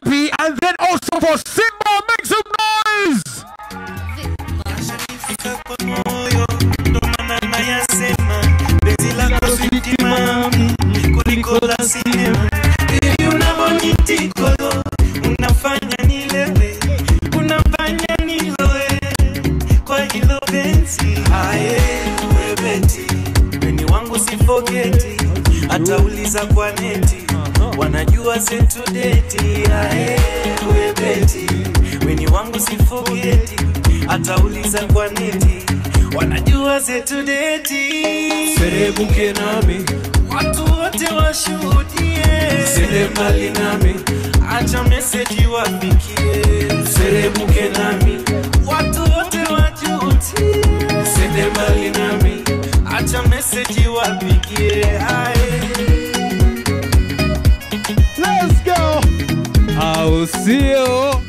happy, and then also for Simba, make some noise. Fika kwa moyo ndo maana nayasema penzi lako sitimami kuliko la sinema hivi unavyonitikolo unafanya nilewe unafanya niloe kwa hilo penzi aye webeti weni wangu sifogeti atauliza kwa neti wanajua zetu deti aye webeti weni wangu sifogeti atauliza kwa neti wanajua zetu deti serebuke nami watu wote washuhudie sende mbali nami acha meseji wafikie serebuke nami watu wote wajutie sende mbali nami acha meseji wafikie aye Let's go. Au sio?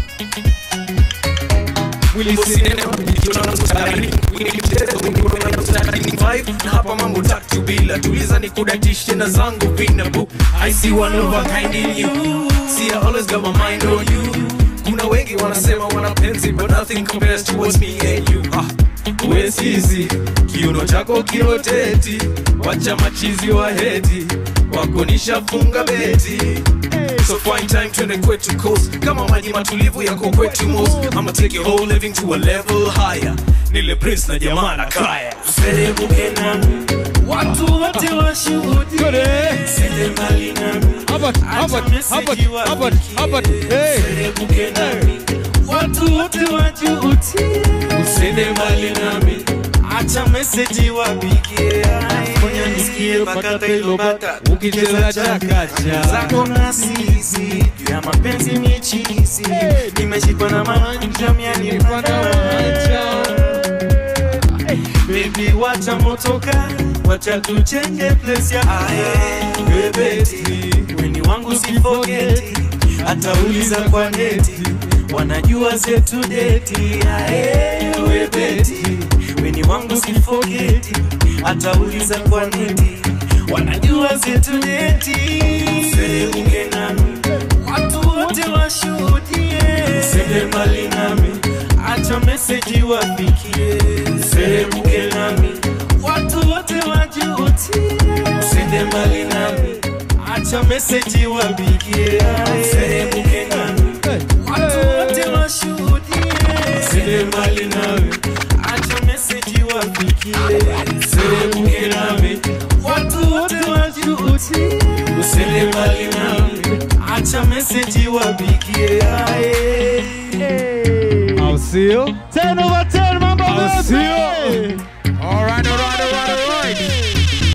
na hapa mambo tatu bila tuliza ni kudatishe na zangu vinabu I see one of a kind in you see I always got my mind on you kuna wengi wanasema wanapenzi but nothing compares to what's me and you ah, we sisi kiuno chako kiroteti wacha machizi wa heti wako nishafunga beti So fine time twende kwetu coast kama maji matulivu yako kwetu most I'ma take your whole living to a level higher nile prince na jamaa na kaya serebuke nami watu wote washuhudie Twende. sende mbali nami Habat, habat, habat, habat, habat. Hey. serebuke nami watu wote wajutie usende mbali nami acha meseji wapigie fanya nisikie mpaka tailobata Ukicheza chakacha. zako na sisi juu ya mapenzi michizi nimeshikwa na manja mianipanda Baby wacha motoka wacha tuchenge place ya aye bebeti weni wangu sifogeti atauliza kwa neti wanajua zetu deti aye webeti weni wangu sifogeti atauliza kwa neti wanajua zetu deti serebuke nami watu wote washuhudie sende mbali nami acha meseji wafikie serebuke nami watu wote wajutie sende mbali nami acha meseji wapigie serebuke nami watu wote washuhudie sende mbali nami acha meseji wafikie serebuke nami watu wote wajutie usende mbali nami acha meseji wapigie aye Au sio? 10 over 10 mambo Au vipi? sio?